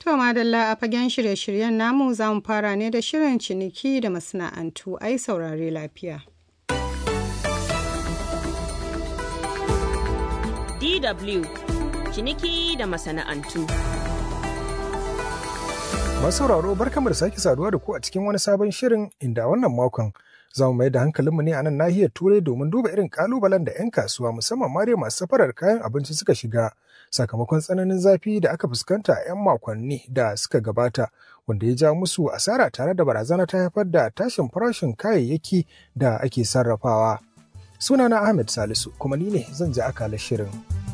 To madalla a fagen shirye-shiryen namu za mu fara ne da shirin ciniki da masana'antu ai saurare lafiya. DW ciniki da masana'antu. Masu sauraro barkamu da sake saduwa da ku a cikin wani sabon shirin inda wannan makon za mu mai da hankalinmu ne a nan nahiyar turai domin duba irin kalubalen da 'yan kasuwa musamman ma dai masu safarar kayan abinci suka shiga sakamakon tsananin zafi da aka fuskanta a 'yan makonni da suka gabata wanda ya ja musu asara tare da barazana ta haifar da tashin farashin kayayyaki da ake sarrafawa. Sunana Ahmed Salisu kuma ni ne zan ji akalar shirin.